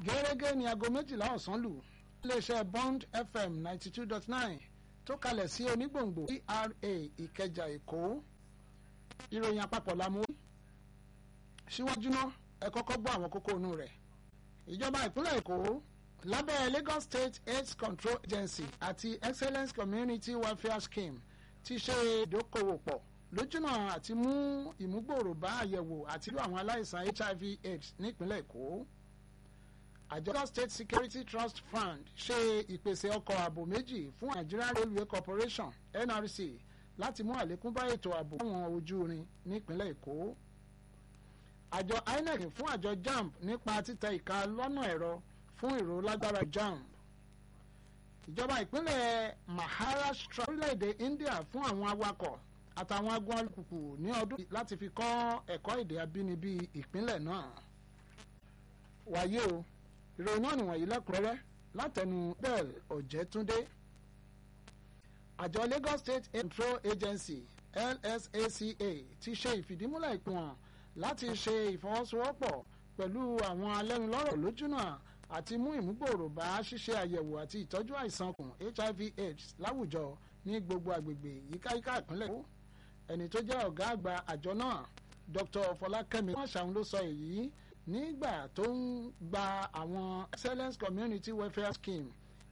gẹ́gẹ́ ní aago méjìlá ọ̀sán lù iléeṣẹ́ bond fm ninety two dot nine tó kalẹ̀ sí onígbòǹgbò era ìkẹjà èkó ìròyìn àpapọ̀ la mú síwájú náà ẹ kọ́kọ́ gbọ́ àwọn kókó inú rẹ̀ ìjọba ìpínlẹ̀ èkó lábẹ́ lagos state aids control agency àti excellence community welfare scheme ti ṣe ìdókòwò pọ̀ lójúnà àti mú ìmúgbòòrò bá àyẹ̀wò àti ìlú àwọn aláìsàn hiv aids nípínlẹ̀ èkó àjọ lagos state security trust fund ṣe ìpèsè ọkọ̀ ààbò méjì fún nigeria railway corporation nrc láti mú àlékún bá ètò ààbò àwọn ojú irin nípínlẹ̀ èkó àjọ inec fún àjọ jamb nípa títẹ ìka lọ́nà ẹ̀rọ fún ìró lágbára jamb ìjọba ìpínlẹ̀ maharashtra orílẹ̀-èdè india fún àwọn awakọ̀ àtàwọn agun alùpùpù ní ọdún láti fi kọ́ ẹ̀kọ́ èdè abínibí ìpínlẹ̀ náà wáyé o ìròyìn náà nìwọ̀nyí lẹ́kùnrẹ́rẹ́ látẹnu bell ọ̀jẹ̀túndé àjọ lagos state control agency lsaca ti ṣe ìfìdímúlẹ̀ ìpìwọ̀n láti ṣe ìfọwọ́sowọ́pọ̀ pẹ̀lú àwọn alẹ́nulọ́rọ̀ lójúnà àti mú ìmúgbòòrò bá ṣíṣe àyẹ̀wò àti ìtọ́jú àìsàn kùn hiv aids láwùjọ ní gbogbo àgbègbè yíkáyíká ìpínlẹ̀ èkó ẹni tó jẹ́ ọ̀gá àgbà àjọ náà dr fọlákẹ́mi wọ́n ṣàwọn ló sọ èyí nígbà tó ń gba àwọn excellence community welfare scheme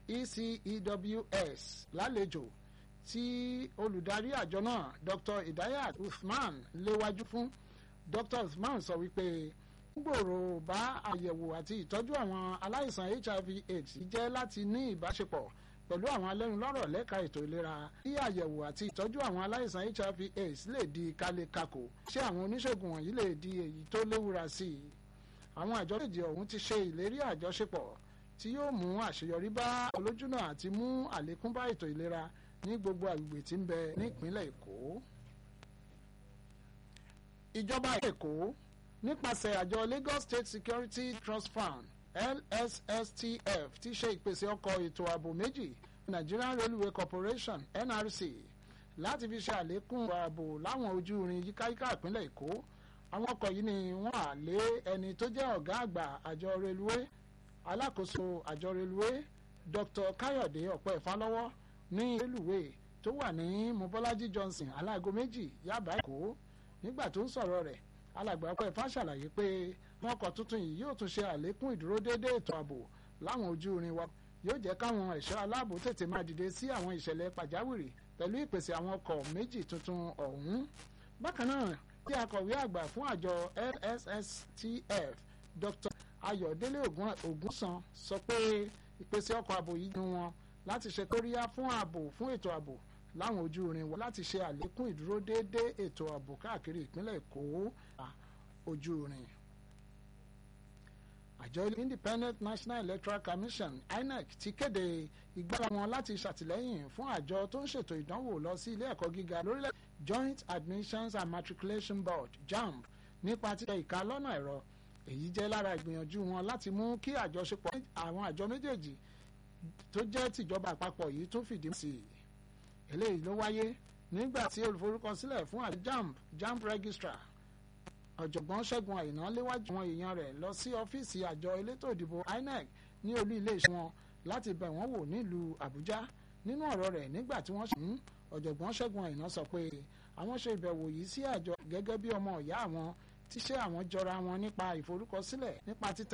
ecews lálejò tí olùdarí àjọ náà dr idayat usman léwájú fún dr usman sọ wípé gbòòrò bá àyẹ̀wò àti ìtọ́jú àwọn aláìsàn hiv aids jẹ́ láti ní ìbáṣepọ̀ pẹ̀lú àwọn alẹ́nulọ́rọ̀ lẹ́ka ètò ìlera kí àyẹ̀wò àti ìtọ́jú àwọn aláìsàn hiv aids lè di kálekako ṣé àwọn oníṣègùn wọ̀nyí lè di èyí tó léwura sí i àwọn àjọ méjì ọ̀hún ti ṣe ìlérí àjọṣepọ̀ tí yóò mú àṣeyọrí bá olójúnà àti mú àlékún bá ètò ìlera ní gbogbo àgbègbè tí ń bẹ nípínlẹ̀ èkó ìjọba èkó nípasẹ̀ àjọ lagos state security trust fund lsstf ti ṣe ìpèsè ọkọ̀ ètò ààbò méjì nigerian railway corporation nrc láti fi ṣe àlékún ààbò láwọn ojú irin yíkáyíká ìpínlẹ̀ èkó àwọn ọkọ̀ yìí ni wọ́n à lé ẹni tó jẹ́ ọ̀gá àgbà àjọ railway alákòóso àjọ railway dr káyọ̀dé ọ̀pẹ́ ìfálọ́wọ́ ní railway tó wà ní mobolaji johnson aláàgọ́ méjì yaba èkó nígbà tó ń sọ̀rọ̀ rẹ̀ alàgbà ọpẹ́ ifá ṣàlàyé pé wọn ọkọ̀ tuntun yìí yóò tún ṣe àlékún ìdúródédé ètò ààbò láwọn ojú irin wa yóò jẹ́ káwọn ẹ̀ṣọ́ aláàbò tètè máa dìde sí àwọn ìṣẹ̀lẹ̀ pàjáwìrì pẹ̀lú ìpèsè àwọn ọkọ̀ méjì tuntun ọ̀hún bákan náà tí akọ̀wé àgbà fún àjọ lsstf dr ayọ̀délé ògúnsan sọ pé ìpèsè ọkọ̀ ààbò yìí ni wọn láti ṣe kóríyá fún ààbò fún ètò ààbò láwọn ojú irin wa láti ṣe àlékún ìdúródédé ètò ààbò káàkiri ìpínlẹ̀ èkó ojú irin. àjọ independent national electoral commission inec ti kéde ìgbára wọn láti ṣàtìlẹ́yìn fún àjọ tó ń ṣètò ìdánwò lọ sí ilé ẹ̀kọ́ gíga lórílẹ̀ joint admissions and matriculation board jamb nípa títẹ ìka lọ́nà ẹ̀rọ èyí jẹ́ lára ìgbìyànjú wọn láti mú kí àjọṣepọ̀ àwọn àjọ méjèèjì tó jẹ́ tìjọba àpapọ̀ yìí tún fìdí sí i eléyìí ló wáyé nígbà tí olùforúkọsílẹ̀ fún àjọ jamb jamb registrar ọ̀jọ̀gbọ́n ṣẹ́gun àìná léwájú àwọn èèyàn rẹ̀ lọ sí ọ́fíìsì àjọ elétò ìdìbò inec ní olú iléeṣẹ́ wọn láti bẹ̀ wọ́n wò nílùú àbújá nínú ọ̀rọ̀ rẹ̀ nígbà tí wọ́n ṣe ń ọ̀jọ̀gbọ́n ṣẹ́gun àìná sọ pé àwọn ṣe ìbẹ̀wò yìí sí àjọ gẹ́gẹ́ bí ọmọ ìyá àwọn tíṣẹ́ àwọn jọra wọn nípa ìforúkọsílẹ̀ nípa títẹ̀